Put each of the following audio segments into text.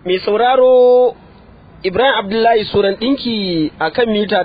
mai sauraro Ibrahim Abdullahi Suran ɗinki a kan mita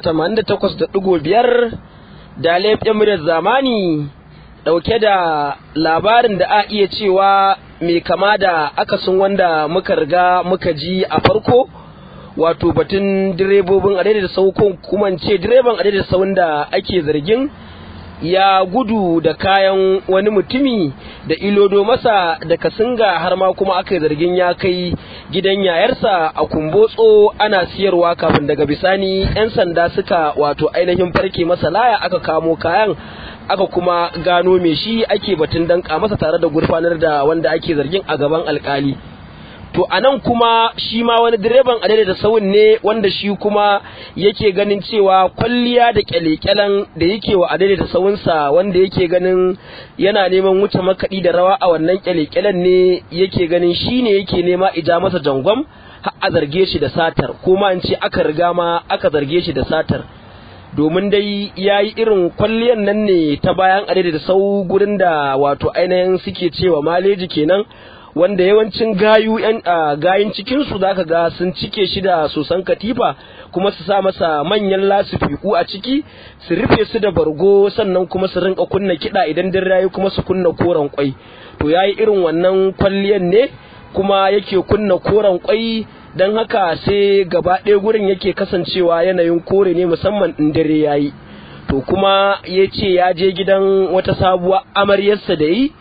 88.5 da laifin muryar zamani ɗauke da labarin da a iya cewa mai kama da akasin wanda muka riga muka ji a farko wato batun direbobin a da saukon kuma ce direban a da sau da ake zargin ya gudu da kayan wani mutumi da ilodo masa da kasinga har ma kuma aka yi zargin ya kai gidan yayarsa a kumbotso ana siyarwa kafin daga bisani 'yan sanda suka wato ainihin farke masa laya aka kamo kayan aka kuma gano me shi ake batun danka masa tare da gurfanar da wanda ake zargin a gaban alkali to a nan kuma shi ma wani direban adaidaita sawun ne wanda shi kuma yake ganin cewa kwalliya da kyale-kyalen da yake wa adaidaita sawunsa wanda yake ganin yana neman wuce makaɗi da rawa a wannan kyale-kyalen ne yake ganin shi ne yake nema ija masa jangwam har a zarge shi da satar kuma in ce aka riga ma aka zarge shi da satar domin dai ya yi irin kwalliyan nan ne ta bayan adaidaita sau gurin da wato ainihin suke cewa maleji kenan wanda yawancin gayu yan gayin cikin su zaka ga sun cike shi da sosan katifa kuma su sa masa manyan lasifiku a ciki su rufe su da bargo sannan kuma su rinka kunna kiɗa idan dare yayi kuma su kunna koren kwai to yayi irin wannan kwalliyan ne kuma yake kunna koren kwai dan haka sai gaba ɗaya gurin yake kasancewa yanayin kore ne musamman in dare yayi to kuma ya ce ya je gidan wata sabuwar amaryarsa da yi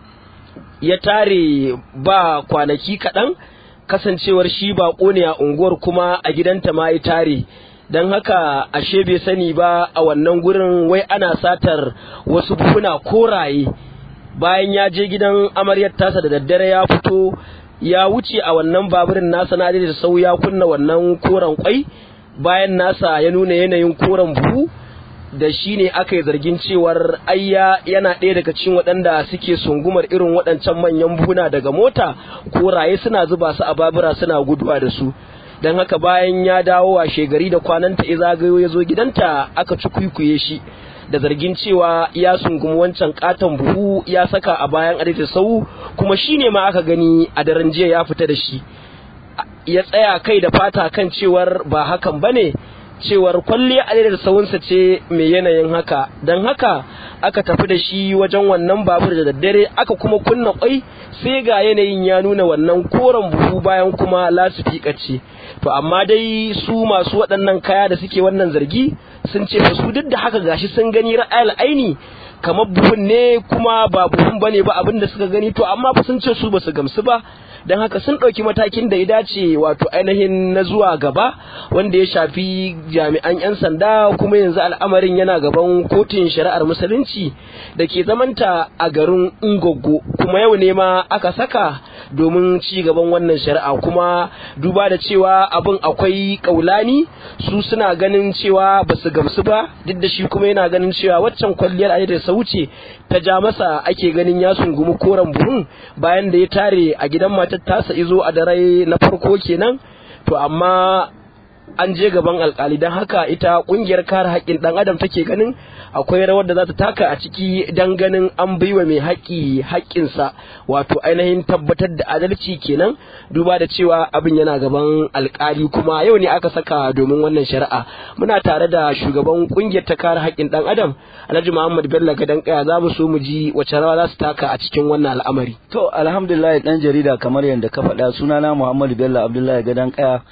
ya tare ba kwanaki kaɗan kasancewar shi ba ne a unguwar kuma a gidanta ma ya tare don haka ashe bai sani ba a wannan gurin wai ana satar wasu buhuna koraye bayan ya je gidan amaryar tasa da daddare ya fito ya wuce a wannan baburin nasa na da sau ya kunna wannan koren kwai bayan nasa ya nuna yanayin koren buhu da shi ne aka yi zargin cewar ayya yana ɗaya daga cikin waɗanda suke sungumar irin waɗancan manyan buhuna daga mota ko raye suna zuba su a babura suna guduwa da su don haka bayan ya dawo a shegari da kwananta ya zagayo ya zo gidanta aka ci kwikwiye shi da zargin cewa ya sungumi wancan katon buhu ya saka a bayan adita sau kuma shi ne ma aka gani a daren jiya ya fita da shi ya tsaya kai da fata kan cewar ba hakan ba ne cewar kwalliya a da sawunsa ce mai yanayin haka don haka aka tafi da shi wajen wannan babur da daddare aka kuma kunna kwai sai ga yanayin ya nuna wannan koren buhu bayan kuma lasifika ce to amma dai su masu waɗannan kaya da suke wannan zargi sun ce su duk da haka gashi sun gani ra'ayil aini kamar buhun ne kuma ba buhun bane ba abin da suka gani to amma fa sun ce su basu gamsu ba don haka sun ɗauki matakin da ya dace wato ainihin na zuwa gaba wanda ya shafi jami'an 'yan sanda kuma yanzu al'amarin yana gaban kotun shari'ar musulunci da ke zamanta a garin Ngoggo kuma yau ne ma aka saka domin ci gaban wannan shari'a kuma duba da cewa abin akwai kaulani su suna ganin cewa ba su gamsu ba duk da shi kuma yana ganin cewa waccan kwalliyar ayyar da sauce ta ja masa ake ganin ya sungumi koren buhun bayan da ya tare a gidan matar tasa izo a dare na farko kenan to amma an je gaban alkali don haka ita kungiyar kare haƙƙin ɗan adam take ganin akwai rawar da za ta taka a ciki don ganin an baiwa mai haƙƙi haƙƙinsa wato ainihin tabbatar da adalci kenan duba da cewa abin yana gaban alkali kuma yau ne aka saka domin wannan shari'a muna tare da shugaban kungiyar ta kare haƙƙin ɗan adam alhaji muhammad bello gadan kaya za mu so mu ji wace rawa za su taka a cikin wannan al'amari to alhamdulillah dan jarida kamar yadda ka faɗa sunana muhammad bello abdullahi gadan kaya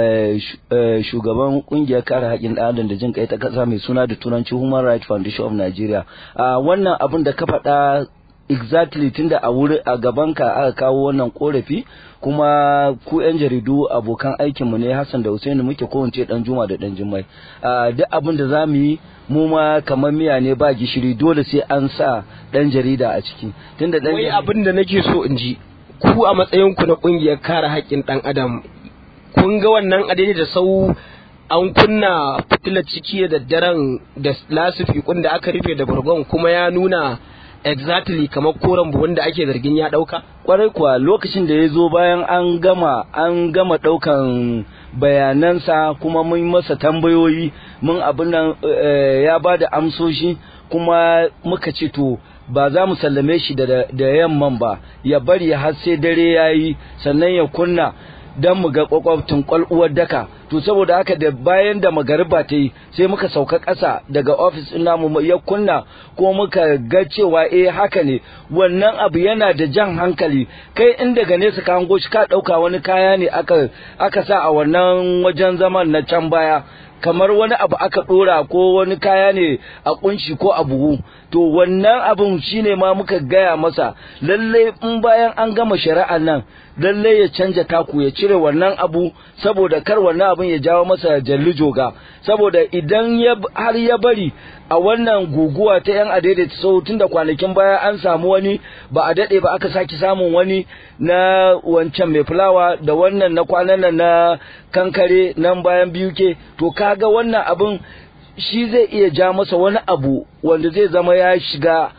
shugaban kungiyar kare haƙƙin ɗan adam da jin kai ta ƙasa mai suna da turanci Human Rights Foundation of Nigeria. Wannan abin da ka faɗa exactly tunda a wuri a gaban ka aka kawo wannan korafi kuma ku yan jaridu abokan aikinmu ne Hassan da Hussein muke ko ce dan Juma da dan Jummai duk abin da zamu yi mu ma kamar miya ne ba gishiri dole sai an sa dan jarida a ciki tunda dan wai abin da nake so in ji ku a matsayin ku na kungiyar kare haƙƙin ɗan adam kun ga wannan adadi da sau an kunna fitilar ciki da daddaren da lasifikun da aka rufe da bargon kuma ya nuna exactly kamar koren buhun da ake zargin ya dauka kwarai kuwa lokacin da ya zo bayan an gama an gama daukan bayanansa kuma mun masa tambayoyi mun abin nan ya ba da amsoshi kuma muka ce to ba za mu sallame shi da yamman ba ya bari har sai dare ya yi sannan ya kunna don mu ga kwakwabtin kwal'uwar daka to saboda haka da bayan da magariba ta yi sai muka sauka ƙasa daga ofis ɗin namu ya kunna ko muka ga cewa eh haka ne wannan abu yana da jan hankali kai in daga nesa ka hango shi ka ɗauka wani kaya ne aka aka sa a wannan wajen zaman na can baya kamar wani abu aka dora ko wani kaya ne a kunshi ko a buhu to wannan abun shine ma muka gaya masa lalle in bayan an gama shari'ar nan lalle ya canja taku ya cire wannan abu saboda kar wannan abun ya jawo masa jalli joga saboda idan ya har ya bari a wannan guguwa ta yan adaidaita sau tun da kwanakin baya an samu wani ba a daɗe ba aka sake samun wani na wancan mai fulawa da wannan na kwanan nan na kankare nan bayan biyu ke to kaga wannan abin shi zai iya ja masa wani abu wanda zai zama ya shiga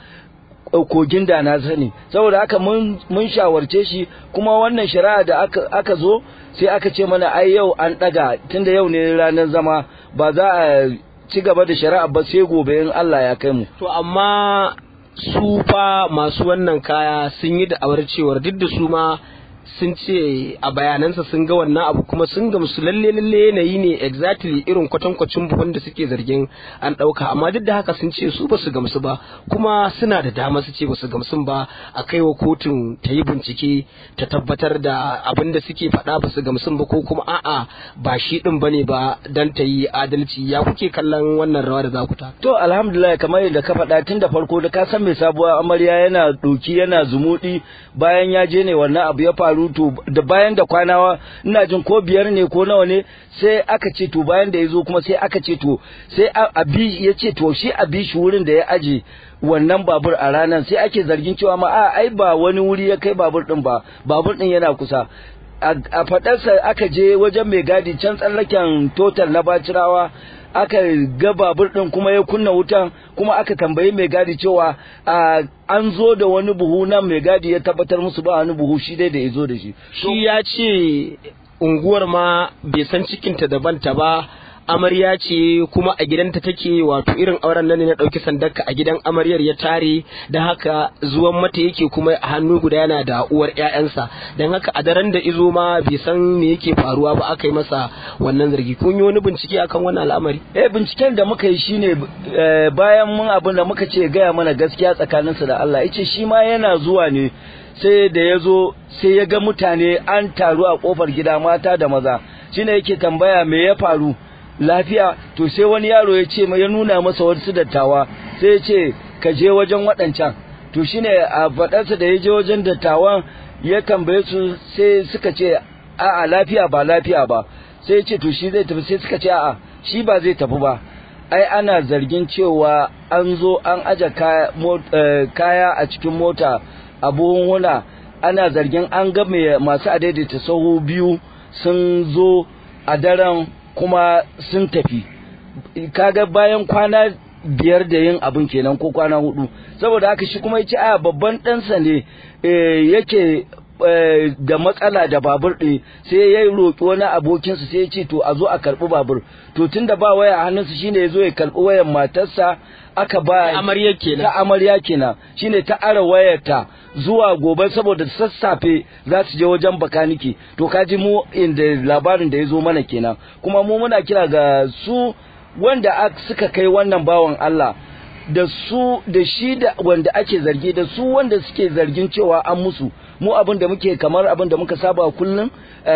kogin da na sani saboda haka mun shawarce shi kuma wannan shari'a da aka, aka zo sai aka ce mana ai yau an ɗaga tunda yau ne ranar zama ba za a ci gaba da shari'a ba sai gobe in Allah ya kai mu. To amma su fa masu wannan kaya sun yi da'awar cewar duk da su ma sun ce a bayanansa sun ga wannan abu kuma sun gamsu lalle lalle yanayi ne exactly irin kwatankwacin buhun da suke zargin an ɗauka amma duk da haka sun ce su basu gamsu ba kuma suna da dama su ce basu gamsu ba a kai wa kotun ta yi bincike ta tabbatar da abin da suke faɗa basu gamsu ba ko kuma a'a ba shi ɗin bane ba dan ta yi adalci ya kuke kallon wannan rawa da za ku ta. To alhamdulillah kamar yadda ka faɗa tun da farko da ka san mai sabuwar amarya yana ɗoki yana zumuɗi bayan ya je ne wannan abu ya faru to da bayan da kwanawa ina jin ko biyar ne ko nawa ne sai aka ce to bayan da ya zo kuma sai aka ce to sai abi ya ce to shi abi shi wurin da ya aje wannan babur a ranar sai ake zargin cewa ma a ai ba wani wuri ya kai babur din ba babur din yana kusa a faɗarsa aka je wajen mai gadi can tsallaken total na bacirawa aka ga babur din kuma ya kunna wutan kuma aka tambayi mai gadi cewa an zo da wani buhu nan mai gadi ya tabbatar musu ba wani buhu shi dai da ya zo da shi shi ya ce unguwar ma bai san cikinta daban ta ba amarya ce kuma a gidanta take wato irin auren nan ne na ɗauki sandarka a gidan amaryar ya tare da haka zuwan mata yake kuma a hannu guda yana da uwar ƴaƴansa don haka a daren da izo ma bai san me yake faruwa ba aka yi masa wannan zargi kun yi wani bincike akan wannan al'amari eh binciken da muka yi shine bayan mun abin da muka ce gaya mana gaskiya tsakaninsa da Allah yace shi ma yana zuwa ne sai da ya zo sai ya ga mutane an taru a kofar gida mata da maza shine yake tambaya me ya faru lafiya to sai wani yaro ya ce ya nuna masa wasu dattawa sai ya ce ka je wajen waɗancan to shine a faɗarsa da ya je wajen dattawan ya tambaye su sai suka ce a'a lafiya ba lafiya ba sai ya ce to shi zai tafi sai suka ce a'a shi ba zai tafi ba ai ana zargin cewa an zo an aje kaya a cikin mota a buhunhuna ana zargin an ga masu adaidaita sahu biyu sun zo a daren kuma sun tafi kaga bayan kwana biyar da yin abin kenan ko kwana hudu saboda haka shi kuma yace a babban ɗansa ne yake da matsala da babur ɗin sai ya roƙi wani abokinsa sai ya ce to a zo a karɓi babur to tunda ba waya a hannunsa shine ya zo ya karɓi wayan matarsa aka ba amarya kenan ta amarya kenan shine ta ara wayarta zuwa gobe saboda sassafe za su je wajen bakaniki to kaji mu inda labarin da ya zo mana kenan kuma mu muna kira ga su wanda suka kai wannan bawan Allah da su da shi da wanda ake zargi da su wanda suke zargin cewa an musu mu abin da muke kamar abin da muka saba kullum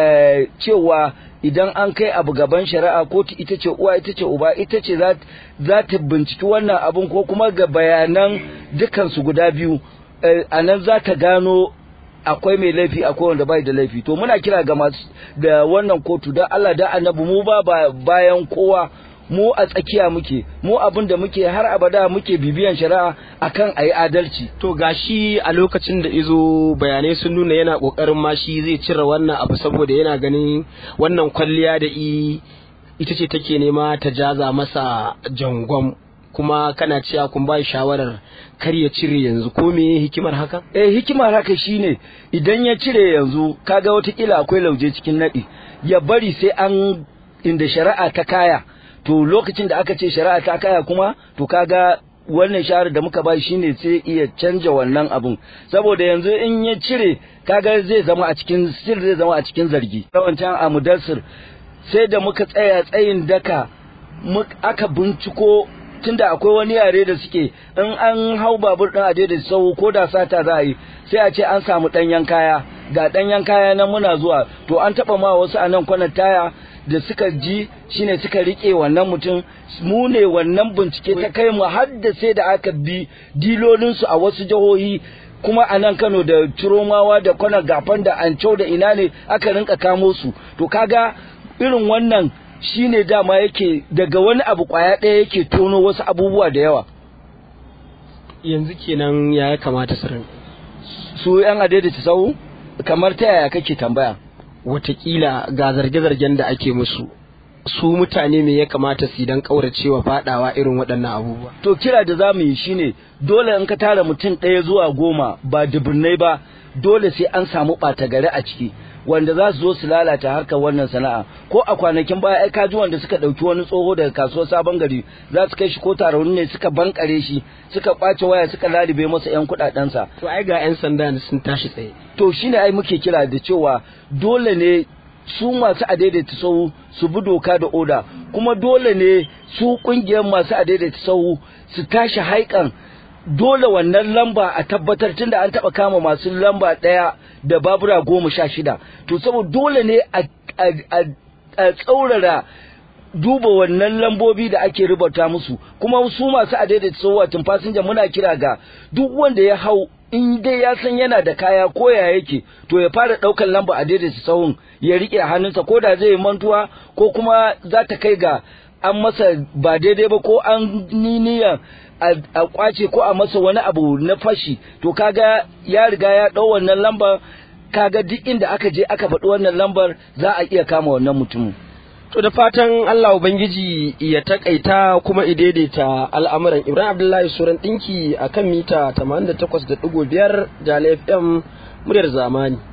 cewa idan an kai abu gaban shari'a kotu ita ce uwa ita ce uba ita ce za ta binciki wannan abin ko kuma ga bayanan dukansu guda biyu a nan za ta gano akwai mai laifi akwai wanda bai da laifi to muna kira ga masu da wannan kotu don Allah da annabi mu ba bayan kowa mu a tsakiya muke mu abin da muke har abada muke bibiyan shari'a akan ayi adalci to gashi a lokacin da izo bayanai sun nuna yana kokarin ma shi zai cire wannan abu saboda yana ganin wannan kwalliya da i ita ce take nema ta jaza masa jangon kuma kana cewa kun ba shawarar kar ya cire yanzu ko me hikimar haka eh hikimar haka shine idan ya cire yanzu kaga watakila akwai lauje cikin nadi ya bari sai an inda shari'a ta kaya to lokacin da aka ce shari'a ta kaya kuma to kaga wannan shawarar da muka ba shine sai iya canja wannan abun saboda yanzu in ya cire kaga zai zama a cikin still zai zama a cikin zargi yawancan a mudassir sai da muka tsaya tsayin daka aka binciko tunda akwai wani yare da suke in an hau babur din a da sau ko da sata za a yi sai a ce an samu ɗanyen kaya ga ɗanyen kaya nan muna zuwa to an taɓa ma wasu a nan kwanan taya da suka ji shine suka rike wannan mutum mu ne wannan bincike ta kai mu har da sai da aka bi dilolinsu a wasu jihohi kuma a nan Kano da Ciromawa da Kwana Gafan da Ancau da ina ne aka rinka kamo su to kaga irin wannan shine dama yake daga wani abu kwaya ɗaya yake tono wasu abubuwa da yawa yanzu kenan ya kamata su rinka su yan adaidaita sau kamar ta yaya kake tambaya watakila ga zarge-zargen da ake musu su mutane me ya kamata su dan kauracewa fadawa irin waɗannan abubuwa to kira da za mu yi shine dole in ka tara mutum ɗaya zuwa goma ba dubunnai ba dole sai an samu ɓata gari a ciki wanda za su zo su lalata harkar wannan sana'a ko a kwanakin baya ai kaji wanda suka ɗauki wani tsoho daga kasuwar sabon gari za su kai shi ko taron ne suka bankare shi suka kwace waya suka lalibe masa yan kuɗaɗensa to ai ga yan sanda sun tashi tsaye to shine ai muke kira da cewa dole ne su masu adaidaita sahu su bi doka da oda kuma dole ne su kungiyar masu adaidaita sahu su tashi haikan dole wannan lamba a tabbatar tunda an taba kama masu lamba ɗaya da babura goma sha shida to saboda dole ne a tsaurara duba wannan lambobi da ake rubuta musu kuma su masu adaidaita sahu wato fasinja muna kira ga duk wanda ya hau in dai ya san yana da kaya ko ya yake to ya fara ɗaukar lamba a daidaita sahun ya riƙe a hannunsa ko da zai yi mantuwa ko kuma za ta kai ga an masa ba daidai ba ko an niniya a kwace ko a masa wani abu na fashi to kaga ya riga ya ɗau wannan lambar kaga duk inda aka je aka faɗi wannan lambar za a iya kama wannan mutumin To da fatan Allah Ubangiji ya takaita kuma idaidaita al'amuran Ibrahim Abdullahi Suran ɗinki a kan mita 88.5 da FM muryar zamani.